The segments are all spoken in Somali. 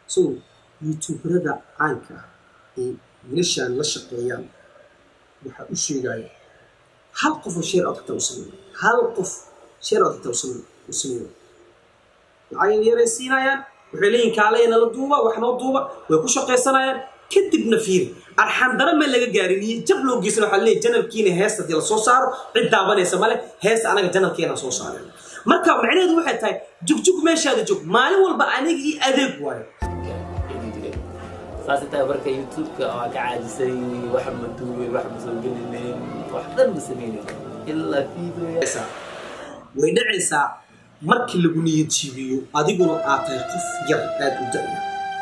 so youtuberada caanka ah ee wiilashaan la shaqeeyaan waxaa u sheegaya hal qof oo sheer aad xitaa u sameeyo hal qof sheer aad xitaa u sameeyo u sameeyo lacag yaray siinayaan waxay leeyihin kaalaya nala duuba wax noo duuba way ku shaqaysanayaan kadibna fiiri arxandara ma laga gaarin iyo jab loo geysan waxaa leeyahy janalkiina heesta hadii la soo saaro cid daabanaysa male heesta anaga janalkeena soo saareen marka macnaheedu waxay tahay jugjug meeshaada joog maalin walba aniga iyo adeeg waayo saas intaa marka youtube-ka waa ka caajisay wax ma duubay wax ma soo gelinayn wax dhan ma sameynayn ilaa video way dhacaysaa markii lagu niyad jiibiyo adiguna aad tahay qof yar aad u da'ya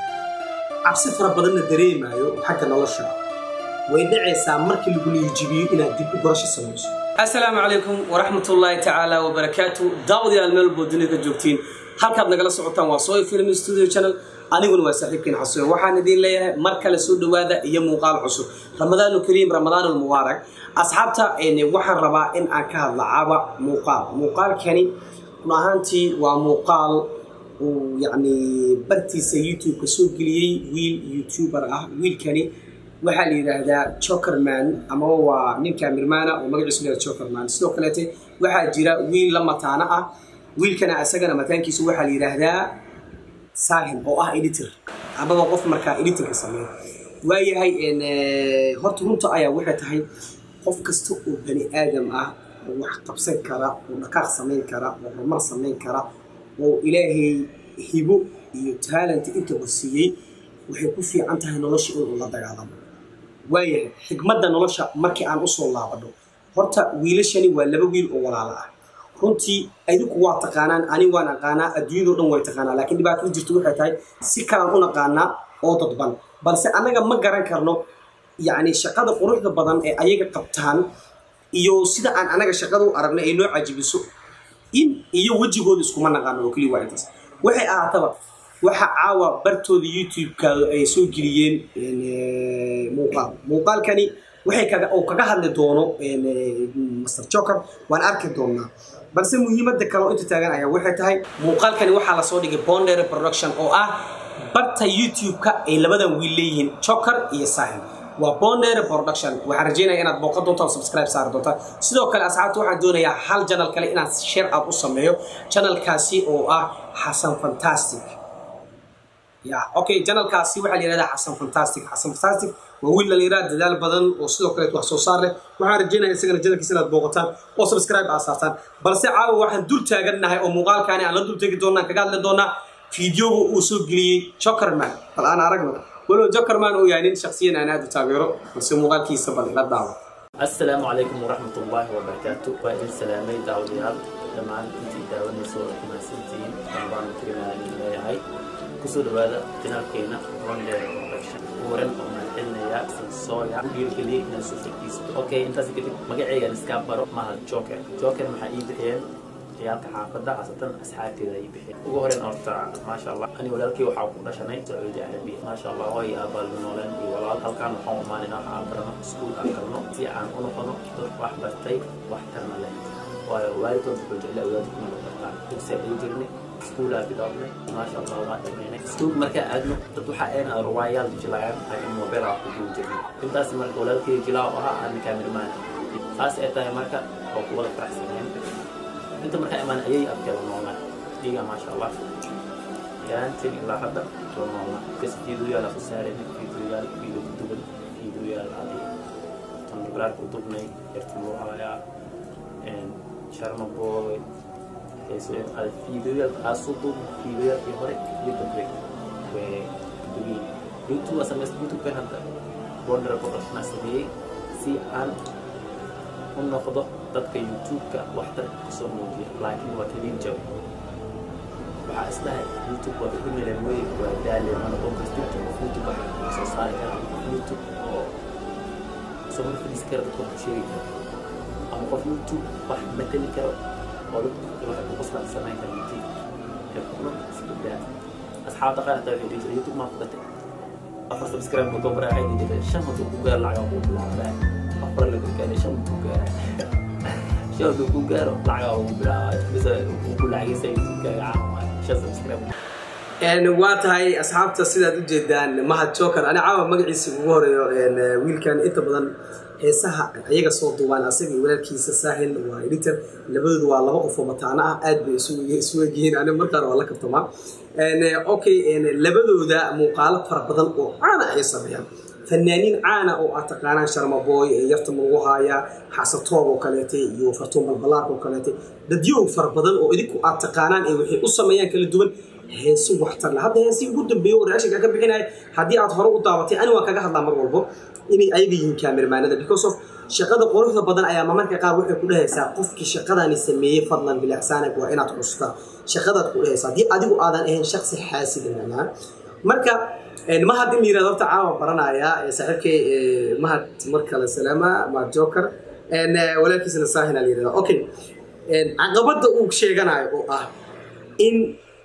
cabsi fara badanna dareemaayo xagga nolosha way dhacaysaa markii lagu niyad jiibiyo inaad dib u gorasho samayso assalaamu calaykum waraxmatullaahi tacaala wabarakaatu daawadayaal meel walboo dunida joogtiin halkaad nagala socotaan waa sooy film studio channel aniguna waa saaxiibkiin xasuyo waxaan idin leeyahay mar kale soo dhowaada iyo muuqaal cusub ramadaanu kariim ramadaan almubaarak asxaabta waxaan rabaa in aan ka hadla caba muuqaal muuqaalkani run ahaantii waa muuqaal uu yacni bartiisa youtube-ka soo geliyey wiil youtuber ah wiilkani waxaa la yidhaahdaa jokerman amaba waa nin kaamirmaana oo magaciisu leeyahay jokerman sidoo kaleete waxaa jira wiil la mataano ah wiilkana isagana mataankiisu waxaa la yidhaahdaa saahin oo ah editor amaba qof markaa editorka sameeya waayahay horta runta ayaa waxay tahay qof kasta oo bani aadam ah oo wax qabsan kara oo dhaqaaq samayn kara oo horumar samayn kara oo ilaahay hibo iyo talent intaba siiyey waxay ku fiican tahay nolosha inuu la dagaalamo waayahay xigmadda nolosha markii aan usoo laabadho horta wiilashani waa laba wiil oo walaalo ah runtii adinku waa taqaanaan ani waan aqaanaa adduunyado dhan way taqaanaa laakiin dhibaatada jirta waxay tahay si kalaan u naqaanaa oo dadban balse annaga ma garan karno yacni shaqada quruxda badan ee ayaga qabtaan iyo sida aan anaga shaqada u aragna ay noo cajibiso in iyo wejigooda iskuma naqaano oo keliya waa intaas waxay ahaataba waxa caawa bartooda youtube-ka ay soo geliyeen muuqaal muuqaalkani waxay kaga oo kaga hadli doono master joker waan arki doonaa balse muhiimadda kale oo inta taagan ayaa waxay tahay muuqaalkani waxaa lasoo dhigay bondere production oo ah barta youtube-ka ay labadan wiil leeyihiin joker iyo sahin waa bondere production waxaan rajeynaya inaad booqan doontaan subscribe saari doontaan sidoo kale asxaabta waxaan doonayaa hal janal kale inaan share out u sameeyo janalkaasi oo ah xasan fantastic ya okay janalkaasi waxaa la yihahdaa xasan fantastic xasan fantastic waa wiil dhalinyarada dadaal badan oo sidoo kaleet wax soo saar leh waxaan rajeynaya isagana janalkiisa inaad booqataan oo subscribe aa saartaan balse caawa waxaan dul taagannahay oo muuqaalkaani aan la dul tegi doonaa kaga hadli doonaa fiideoga uu soo geliyey jokerman bal aan aragno walow jokerman uu yahay nin shaksiyan aan aad u taageero balse muuqaalkiisa bal ila daawo assalaamu calaykum waraxmatullaahi wabarakaatu waa idin salaamay daawadayaal dhammaan intii daawanayso mahadsantihiin ramadaan karimaa idin leeyahay kusoo dhawaada janaalkeena rondere production uran oo mahadcelinayaa sansooya u dhiirgeliyey inaan soo fadhiisto okay intaas kadib magaceygan iska baro maha joker joker maxaa ii bixiyeen ciyaalka xaafadda khaasatan asxaabteeda ii bixiyeen ugu horeyn horta maasha allah ani walaalkii waxaa ku dhashanay sacuudi carabiya maasha allah hooy aabaal nooleen iyo walaal halkaan waxaan umaanina waxa aan barano iskuul aan galno si aan u noqono dad wax bartay wax tarna leh waayo waalidkood wuxuu jeclay awlaadku inay bartaan dugsi ayuu jirnay iskuulaa bilownay maasha allah waa dhameynay iskuul markaa aadno dad waxaa een ruwaayaal jilaayaan laakiin mobilaa ku duul jirnay intaas marka walaalkii jilaa u ahaa aan kaamirmaan saas ay tahay marka oo kuwada faraxsaneen inta markaa imaan ayay abkeeda noolnaa iyaga maasha allah yaantin ilaa hadda waa noolnaa kas fiidoyaal soo saareen fiidoyaal fiido ku duban fiidoyaal adi tan dolaarka u dubnay yarti loo haayaa sharma boy fiidoyaal aasudu fiidoyaalkii hore iyo dambe way dugiin youtube waa samaystay youtube-kan hadda bondera production sameeyey si aan u noqdo dadka youtube-ka waxtar kusoo muujiya laakiin waa kaliin jawi waxaa isdhahay youtube waa ku milan wey waa daale ma noqon kartid qof youtube waxa soo saari kara youtube oo soo fadhiisi kara dadka wax ku sheegi kara ama qof youtube wax matali karo oo dadka wax ku qosla samayn kara youtube hebkuno isku daa asxaabta qaar hataa waxay dhihi jiray youtube maa fudatay afar subscribe mudo bara waxay dhihi jiray shan haduu ku gaar lacag ku bilaabaa afar lagu gaaray shan ku gaaray shan haduu ku gaaro lacag ugu bilaabaa bisa ku lacagaysa youtube-kaaga caawaa shan subscribe waa tahay asxaabta sidaad ujeedaan mahad joker ani caawa magaciisa ugu horeeyo wiilkan inta badan heesaha ayaga soo duubaan asaga iyo walaalkiisa saahil waa editor labadoodu waa laba qof oo mataano ah aad bay isu egyihiin ani markaana waa la kabtamaa okay labadooda muuqaalo fara badan oo caana ay sameeyaan fanaaniin caana oo aad taqaanaan sharmaboy yarta lagu haaya xasatoob oo kaleete iyo fartuun balbalaark oo kaleete dadyow fara badan oo idinku aad taqaanaan ee waxay u sameeyaan kala duwan heeso waxtar leh hadda heesii ugu dambeeyey oo reashinka ka bixinaya haddii aad hore u daabatay ani waan kaga hadlaa mar walbo inay ayaga yihiin kaamirmaanada because of shaqada quruxda badan ayaa mamarka qaar waxay ku dhehaysaa qofkii shaqadani sameeyey fadlan bilixsaanig waa inaad xustaa shaqadaad ku dhehaysaa haddii adigu aadan ahayn shaqsi xaasida macnaa marka mahad in la yirahdo horta caawa baranaya saaxiibkay mahad mar kale salaama mahad joker walaalkiisana saahina la yirahda okay caqabadda uu sheeganayo oo ah in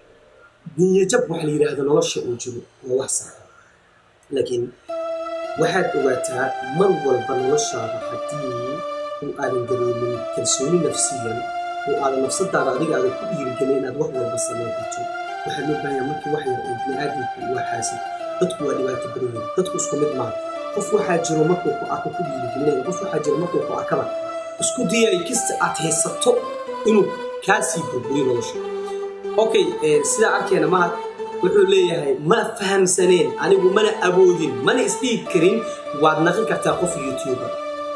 niyajab waxa la yidhaahdo nolosha uu jiro waa wax sax laakiin waxaad ogaataa mar walba noloshaada haddii uu aadan dareemin kalsooni nafsiyan oo aadan nafsadaada adiga aadan ku dhiirigelin inaad wax walba samayn karto waxaa loo baahanyaa markii wax yar ee bini-aadamku waa xaasid dadku waa dhibaato badan yihin dadku isku mid maaha qof waxaa jiro markuu ku arko ku dhiirigelinaya qof waxaa jiro markuu ku arkaba isku diyay kista aad haysato inuu kaasii burburiyo nolosha okay sidaa arkeena mahad wuxuu leeyahay ma fahamsaneen anigu mana awoodin mana isdhiigi karin waad naqin kartaa qof youtuber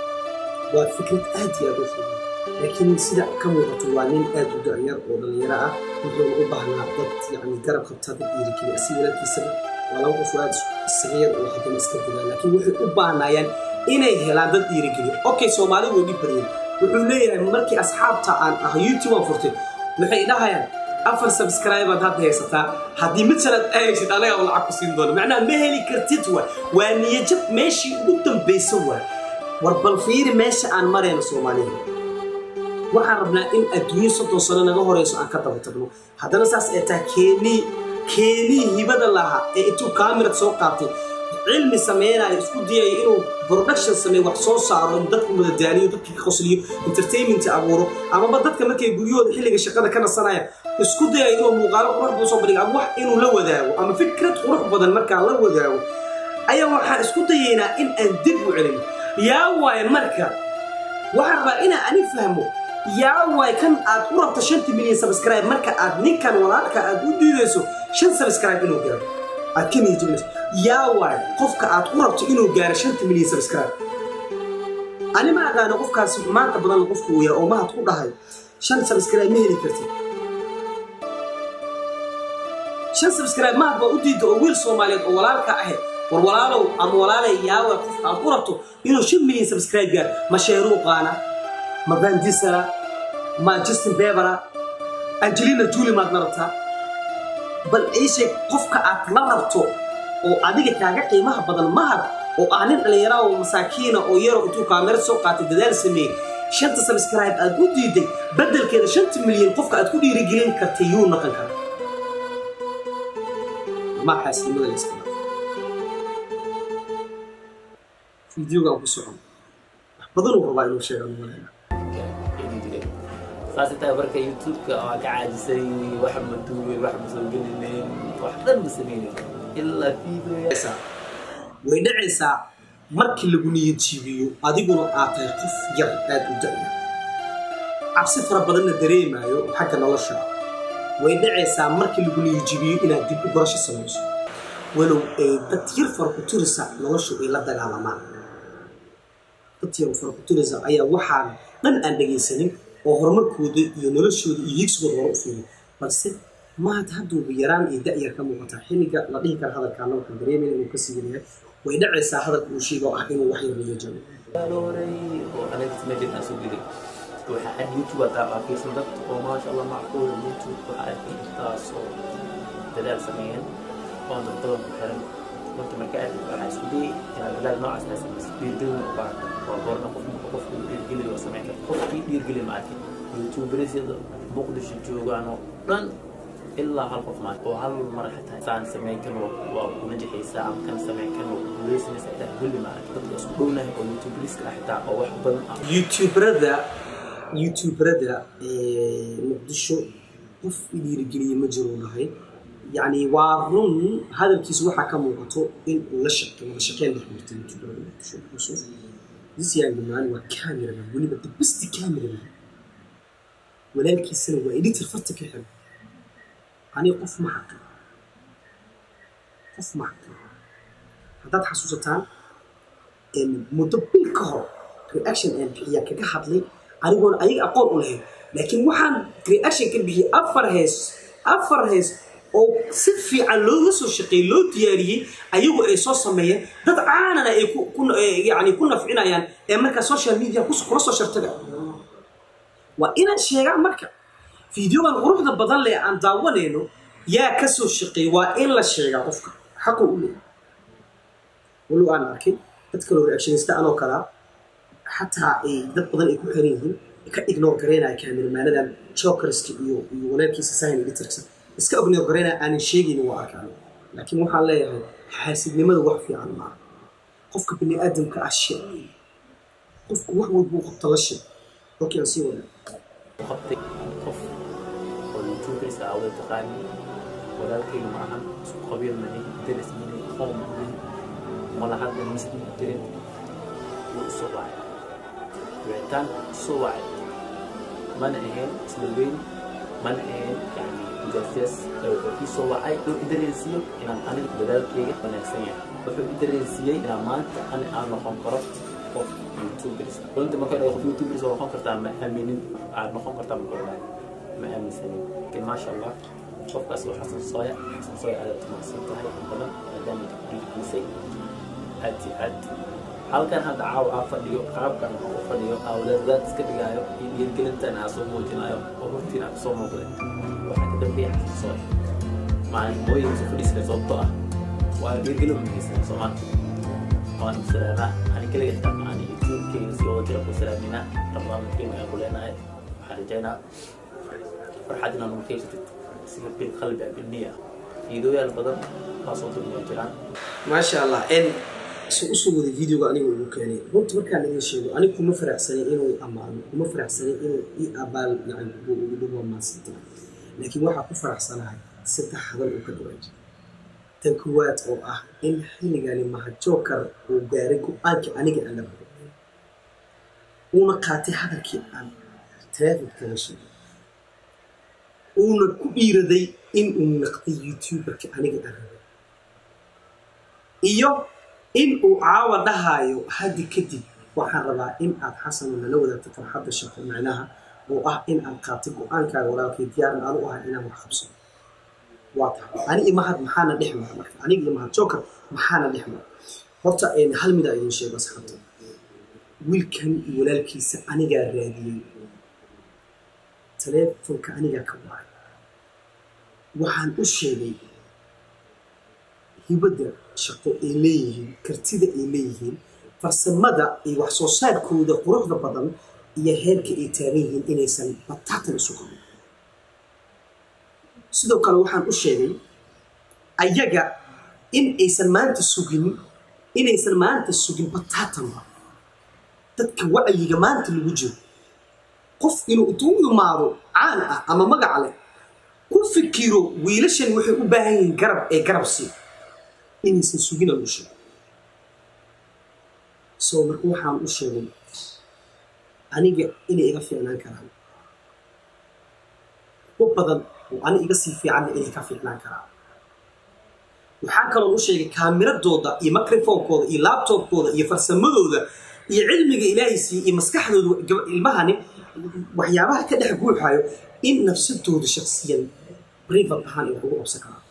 waa fikrad aad iyo aad u fudan laakiin sida ka muuqato waa nin aad u da'yar oo dhallinyaro ah wuxuuna u baahnaa dad yani garab qabtaa dad dhiirigeliya si walaalkiisaba waa laba qof aad isaga yar oo haddana iska dilaan laakiin waxay u baahnaayaan inay helaan dad dhiirigeliya okay soomaalidu way dhib badiyeen wuxuu leeyahay markii asxaabta aan ah youtube aan furtay waxay dhahayaan afar subscribead hadda haysataa haddii mid sanad ahaysid anagaa lacag ku siin doona macnaha ma heli kartid wa waa niyajab meeshii ugu dambaysa waa war bal fiiri meesha aan marayno soomaalida waxaan rabnaa in adduunyo soddon sano naga horeyso aan ka daba tagno haddana saas ee taa keenii keenii hibada lahaa ee intuu kaamirad soo qaatay cilmi sameynayo isku dayayo inuu production sameeyo wax soo saaro inuu dadku madadaaliyo dadka ka qosliyo entertainment abuuro amaba dadka markay guryahooda xilliga shaqada ka nasanaya isku dayayo inuu muuqaalo qurux badan soo bandhigo ama wax inuu la wadaago ama fikrad qurux badan markaa la wadaago ayaa waxaan isku dayaynaa in aan dib u celino yaa waaye marka waxaan rabaa inaan ani fahmo yaa waay kan aad u rabto shanta milyan subscribe marka aad ninkan walaalka aad u diidayso shan subscribe inuu gaaro aad ka niyajabinayso yaa waay qofka aad u rabto inuu gaaro shanta milyan subscribe ani ma aqaano qofkaasi maanta badan qofku uu yahay oo mahad ku dhahay shan subscribe ma heli kartid shan subscribe mahad baa u diida oo wiil soomaaliyeed oo walaalka ahe war walaalow ama walaalay yaa waay qofka aad u rabto inuu shan milyan subscribe gaaro ma sheeruuqaana ma vandisara ma justin bebera angelina juli maad la rabtaa bal iisheeg qofka aad la rabto oo adiga kaaga qiimaha badan mahad oo ah nin dhallinyara oo masaakiina oo yaro intuu kaamera soo qaatay dadaal sameeyey shanta subscribe aad u diiday beddelkeeda shanta milyan qofka aad ku dhiirigelin kartay yuu naqan kara maxaasnimada la iska fideogaan ku socon wax badanuu rabaa inuu sheega malaya saasay tahay marka youtube-ka waa ka caajisay wax ma duubay wax ma soo gelinayn wax dhan ma samaynayn ilaa video way dhacaysaa markii lagu niyad jiibiyo adiguna aad tahay qof yar aad u da'ya cabsi fara badanna dareemaayo xagga nolosha way dhacaysaa markii lagu niyad jiibiyo inaad dib u barasho samayso walow ay dad yar fara ku turisa noloshu ay la dagaalamaan dad yar fara ku turisa ayaa waxaan dhan aan dhegaysanin oo horumarkooda iyo noloshooda iyo higsigooda hore u fiiriyo balse mahad hadduuba yaraan iyo da'yar ka muuqataa xilliga la dhihi kara hadalkaana waxaan dareemaya inuu ka sii yahay way dhacaysaa hadalka uu sheega oo ah inuu wax yar la jabo looray oo anaga mejan aan soo gelay waxaa ad youtube adaa arkaysan dad oo maasha allah macquul youtube waxaa arkay intaasoo dadaal sameeyeen oo dad badan ku xiran marka marka aad waxaa isku dayay inaad dadaal noocaas aa samaysa dhiirgelin u baahata waa goorna qof marka qofku dhiirgeliyo oo samayn karta qofkii dhiirgeli ma arkin youtuberyada muqdisho joogaan oo dhan ilaa hal qof maan oo hal mar xitaa saan samayn kan waa ku najaxaysaa ama kan samayn kan waa ku guuleysanaysaa xitaa weli ma arkin dadka isku dhownahay oo youtuberska ah xitaa oo wax badan ah youtuberada youtuberada muqdisho qof i dhiirigeliye ma jiro dhahay yani waa run hadalkiisa waxaa ka muuqato in uu la shaqe wada shaqeyn dhex martay youtuberada muqdisho yusuf this young man waa cameraman weliba the best cameraman walaalkiisana waa editor farta ka xiran aniga qof ma xaqi qof ma xaqi haddaad xasuusataan muddo bil ka hor reaction aan bixiyaa kaga hadlay anigoona ayaga aqoon u lahayn laakiin waxaan reaction ka bixiyey afar hees afar hees oo si fiican looga soo shaqeeyey loo diyaariyey ayagu ay soo sameeyeen dad caanana ay yani ku nafcinayaan ee markaa social media kula soo shartaga waa inaan sheegaa marka fideogan quruxda badan leh aan daawanayno yaa ka soo shaqeeyey waa in la sheegaa qofka xaqu u leeyahay walow aan arkin dad kaloo reactionista anoo kalaa xataa ay dad badan ay ku xiran yihiin ka ignore garaynaya kaamirmaanadan jokerska iyo iyo walaalkiisa sahin editorksa iska ignore garaynaya aanan sheegayni waa arkaan laakiin waxaan leeyahay xaasidnimada wax fiican maaha qofka bini aadamka ah shee qofku wax walbuu qabta la shee okay aan sii wadaa qabtay qof oo youtuberska awda taqaani walaalkayga ma ahan isku qabiil mani daris mani qoom mani malahadda muslim jirin wuu isoo wacay wicitaan isoo wacay mana ahayn isla weyn mana ahayn yani mujaasiyaas wuxuu ii soo wacay wuxuu i dareensiiyo inaan aniga dadaalkayga wanaagsan yahay wuxuu i dareensiiyey inaan maanta ani aan noqon karo qof youtubers runtii marka qof youtubers oo noqon kartaa ma aaminin aad noqon kartaa ma koraa ma aaminsanin laakiin maasha allah qofkaas waa xasan sooya xasan sooya aad tumaqsan tahay in badan maadaama dhiirkiisay aad iyo aad halkan hadda caawa aan fadhiyo qaabkan u fadhiyo awlaadaad iska dhigaayo iyo dhiirgelintan aan soo muujinayo oo hortiin aan kusoo muuqday waxaa ka dambeeya xasan sooya maalin mooyin soo fadhiisana sababtoo ah waa dhiirgelin mahaysan soomaali waan salaama ani kaliga xitaa maani youtube-kayga si wada jira ku salaamina barnaamijkayga aan ku leenahay waxaan rajaynaa farxad inaad nagu keysatid sida bil qalbi ah bilniya fiidooyaal badan waa soo dumiya jiraan maasha allah n su usoo waday videoga aniga ugu keenay runta markaan idin sheego aniga kuma faraxsanay inuu ammaano kuma faraxsanay inuu i abaal yani ugu dhawo maansanta laakiin waxaa ku faraxsanahay saddex hadal uu ka dhawaaji tan koowaad oo ah in xilligani mahajookar uu gaaray go-aankii aniga aan la rabo uuna qaatay hadalkii aan traafikkaga sheegay uuna ku dhiiraday in uu naqday youtuberka aniga aan rabo iyo in uu caawa dhahaayo haddi kadib waxaan rabaa in aad xasano nala wadaagto farxadda shaqo macnaha oo ah in aad qaatay go-aankaaga walaalkay diyaaran aanu ahay inaan wax qabsano waa tahay ani iyo mahad maxaana dhex mara marka aniga iyo mahad joker maxaana dhex mara horta hal mida idin sheego asxaabta wiilkan iyo walaalkiisa anigaa raadiyey taleefonka anigaa ka wacay waxaan u sheegay hibadda shaqo ay leeyihiin kartida ay leeyihiin farsamada iyo wax soo saarkooda quruxda badan iyo heerka ay taagan yihiin inaysan bataatan isu qabin sidoo kale waxaan u sheegay ayaga in aysan maanta sugin inaysan maanta sugin bataatanba dadka wacyiga maanta lagu jiro qof inuu intuu imaado caan ah ama magac leh ku fikiro wiilashan waxay u baahan yihiin garab ee garab sii inaysan sugin aan u sheegay so marka waxaan u sheegay aniga inay iga fiicnaan karaan u badan oo ani iga sii fiicanna inay ka fiicnaan karaan waxaan kaloon u sheegay kaamiradooda iyo microfonkooda iyo labtobkooda iyo farsamadooda iyo cilmiga ilaahay siiye iyo maskaxdooda ilmahani waxyaabaha ka dhex guuxayo in nafsadooda shaksiyan rivat ahaan ay wax ugu qabsan karaan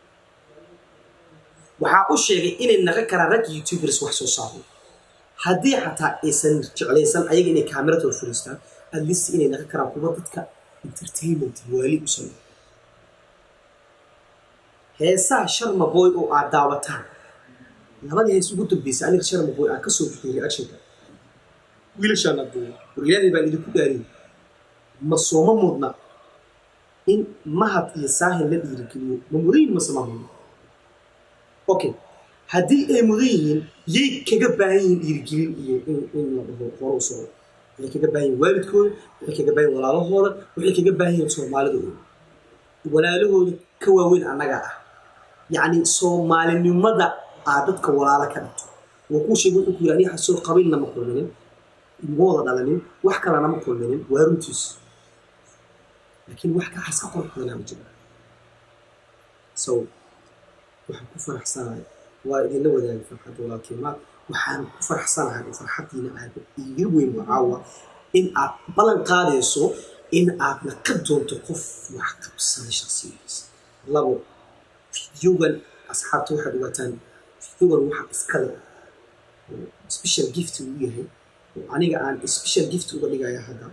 waxaa u sheegay inay naqan karaan rag youtubers wax soo saaro haddii xataa aysan jeclaysan ayaga inay kaamiratood furiistaan atleast inay naqan karaan kuwa dadka entertainment waali u sameeyo heesaha sharma boy oo aad daawataan labadii hees ugu dambeysay aniga sharma boy aan kasoo bixiyay reactionka wiilashaana duuba war ilaahay baan idinku dhaariyay ma sooma mudna in mahad iyo saahil la dhiirigeliyo ma mudan yihin mase ma mudna okay haddii ay mudan yihiin yay kaga baahan yihiin dhiirigelin iyo in la dhaho hore u socdo waxay kaga baahan yihin waalidkooda waxay kaga baahan yihin walaalahooda waxay kaga baahan yihin soomaalidooda walaalahooda ka waaweyn annaga ah yacni soomaalinimada aa dadka walaalo ka dhigto wuu kuu sheegay wuxuu ku yidhi aniga soo qabiilna ma kulminin ma wada dhalanin wax kalena ma kulminin waa runtiis laakiin wax kaxas ka qurux badanaa ma jiro so waxaan ku faraxsanahay waa idinla wadaagay farxadda walaalkiimaad waxaan ku faraxsanahay oo farxaddiina aad iga weyn wacaawa in aad ballan qaadayso in aad naqad doonto qof wax qabsaday shaksiyadiisa labo fideogan asxaabta waxaad ogaataan fideogan waxa iskale oo special gift uu yahay oo aniga aan special gift uga dhigaya hadda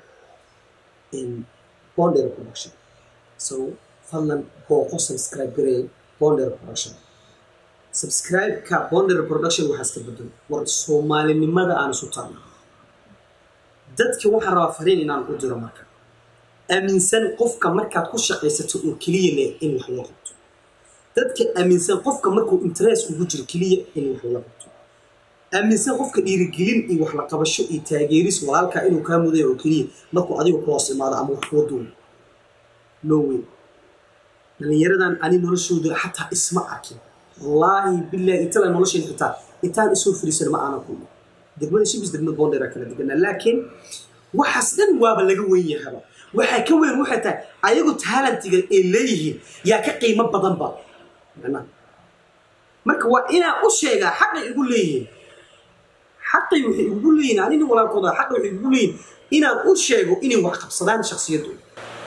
bonder production so fadlan booqo subscribe garee bonder production subscribe-ka bonder production waxaa iska bedelo war soomaalinimada aan isu tarna dadka waxaan rabaa fariin inaan u diro marka aaminsan qofka markaad ku shaqaysato oo keliya leh in wax loo qabto dadka aaminsan qofka markuu interest ugu jiro keliya in wax loola qabto aaminsan qofka dhiirigelin iyo wax la qabasho iyo taageeris walaalkaa inuu kaa mudayo oo keliya markuu adiga ku hoos imaado ama wax kuwa duuno no way dhallinyaradan ani noloshooda xataa isma arkin wallaahi bilaahi intala nolosheen xitaa intaan isoo fariisan ma aanan kulmo degmada shibis degmada boondheera kala deganaa laakiin waxaas dhan waaba laga weyn yahaba waxaa ka weyn waxay tahay ayagu taalantiga ay leeyihiin yaa ka qiimo badanba macnaha marka waa inaan u sheegaa xaqay igu leeyihiin xaqay waxay igu leeyihiin anina walaalkooda xaqay waxay igu leeyihiin inaan u sheego inay wax qabsadaan shaksiyadooda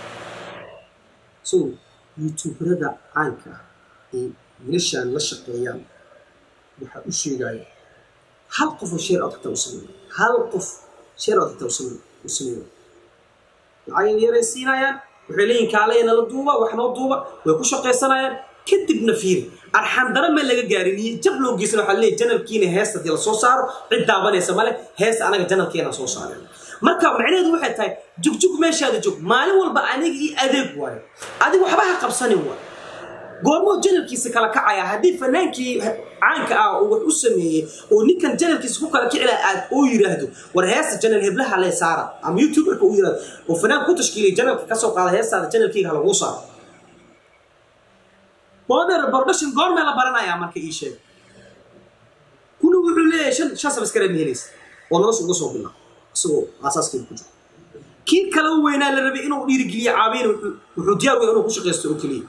so youtuberada caanka ah ee wiilashaan la shaqeeyaan waxaa u sheegaya hal qofoo sheer ood xitaa u sameeyo hal qof sheer ood xitaa u sameeyo lacag yaray siinayaan waxay leeyihin kaalaya nala duuba wax noo duuba way ku shaqaysanayaan kadibna fiiri arxandara ma laga gaarin iyo jab loo geysan waxaa leeyahy janalkiina heesta hadii la soo saaro cid daabanaysa male heesta anaga janalkeena soo saareen marka macnaheedu waxay tahay jugjug meeshaada jog maalin walba aniga io adeeg waayo adiga waxba ha qabsanin waay goormoo janalkiisa kala kacaya haddii fanaankii caanka ah uu wax u sameeyey oo ninkan janalkiisa ku kala kici laha aad oo yiraahdo war heesta janal heblaha lee saara ama youtuberka uu yirahdo oo fanaan ku tashkiilay janalka kasoo qaada heestaada janalkeyga ha laguu saaro bonder production goormee la baranayaa marka ii sheeg kuna wuxuu leeyahay shan shan sabskare ma helaysa oo nolosha uga soo bilaa isagoo aasaaskeyga ku jiro kii kale u weynaa la rabay inuu dhiirigeliyo caabiyin wuxuu diyaar wey inuu ku shaqaysto oo keliya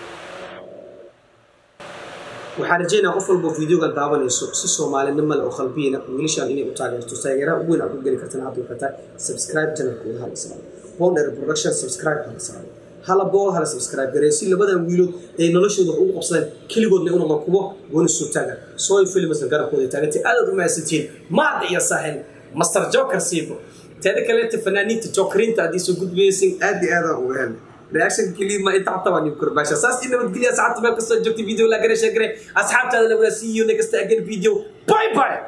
waxaan rajeynaa qof walba videogan daawanayso si soomaalinimo leh oo qalbiyina wiilashaan inay u taageerto taageeraha ugu weyn aad ku geli kartan hadda waxay tahay subscribe channelkooda hala saaro bonder production subscribe hala saaro hala boo hala subscribe garee si labadan wiilood ay noloshooda wax ugu qabsadeen keligoodna u noqon kuwo gooni soo taaga sooy filmasna garabkooda taagantay aadaad u mahadsantihiin maada iyo saaxil master joker siibo teeda kaleeta fanaaniinta jokerinta haddii soo gudbaysin aad iyo aadaan uga helay reaction kelima inta xataa waa nibkor baasha saas in nabadgelya asxaabta meel kastoo joogtay video la gare sheegare asxaabtaada la wada see you next again video bye bye